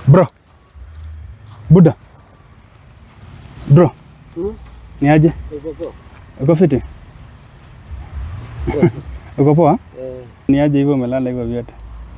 Bro. Buda. Bro. Hmm? Ni aje? Uko poa? Uko fiti? Poa. Uko poa? Eh, Ni aje hivyo umelala hivyo vyote?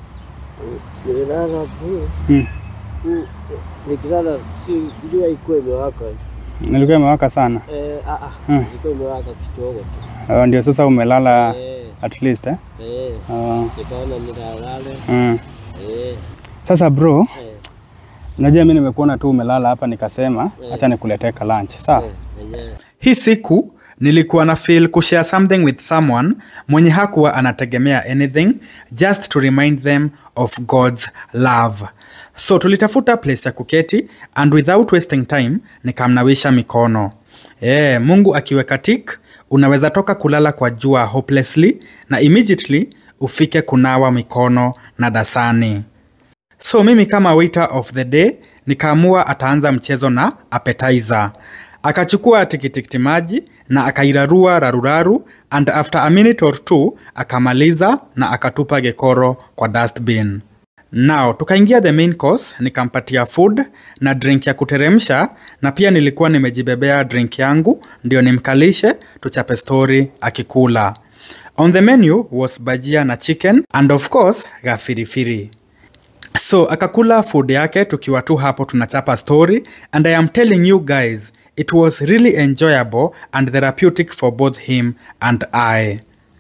nililala tu. Hmm. Mm, Nikilala si jua ikuwa imewaka. Nilikuwa imewaka sana. Eh, ah ah. Hmm. Ilikuwa imewaka kidogo tu. Uh, ndio sasa umelala Eh, at least eh? eh. Uh, Nikaona nilalale. mm. Eh, Sasa bro, eh, unajua mimi nimekuona tu umelala hapa nikasema Eh. acha nikuletee ka lunch. Sawa? eh, enyewe. Hii siku nilikuwa na feel kushare something with someone mwenye hakuwa anategemea anything just to remind them of God's love. So tulitafuta place ya kuketi and without wasting time nikamnawisha mikono. Eh, Mungu akiweka tik, unaweza toka kulala kwa jua hopelessly na immediately ufike kunawa mikono na dasani. So mimi kama waiter of the day nikaamua ataanza mchezo na appetizer. Akachukua tikitikiti maji na akairarua raruraru and after a minute or two akamaliza na akatupa gekoro kwa dustbin. Now tukaingia the main course, nikampatia food na drink ya kuteremsha na pia nilikuwa nimejibebea drink yangu ndio nimkalishe tuchape story akikula. On the menu was bajia na chicken and of course gafirifiri. So akakula food yake tukiwa tu hapo tunachapa story and I am telling you guys it was really enjoyable and therapeutic for both him and I.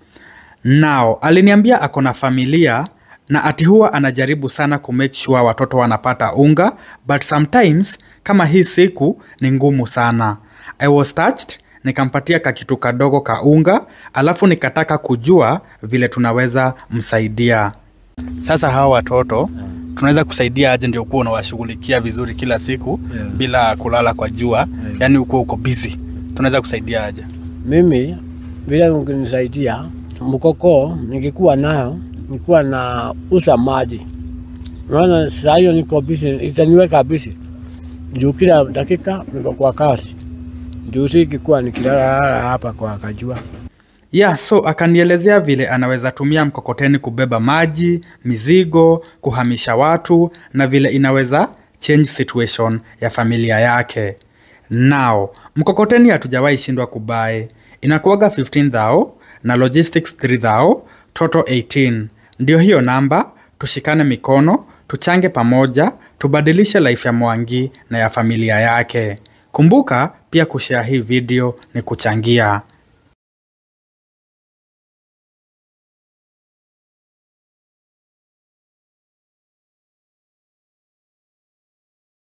Now aliniambia ako na familia na ati huwa anajaribu sana kumake sure watoto wanapata unga but sometimes kama hii siku ni ngumu sana. I was touched nikampatia kakitu kadogo ka unga alafu nikataka kujua vile tunaweza msaidia. Sasa hawa watoto tunaweza kusaidia aje ndio kuwa unawashughulikia vizuri kila siku Yeah. bila kulala kwa jua Yeah. yani ukuwa uko busy tunaweza kusaidia aje Mimi vile mkinisaidia mkoko nikikuwa nayo nikuwa na usa maji, maana saa hiyo niko busy, itaniweka busy juu kila dakika niko kwa kazi, juu sikikuwa nikilala hapa kwa kajua. yeah so akanielezea vile anaweza tumia mkokoteni kubeba maji mizigo kuhamisha watu na vile inaweza change situation ya familia yake now mkokoteni hatujawahi shindwa kubae inakuaga 15 thao na logistics 3 thao total 18 ndio hiyo namba tushikane mikono tuchange pamoja tubadilishe life ya mwangi na ya familia yake kumbuka pia kushare hii video ni kuchangia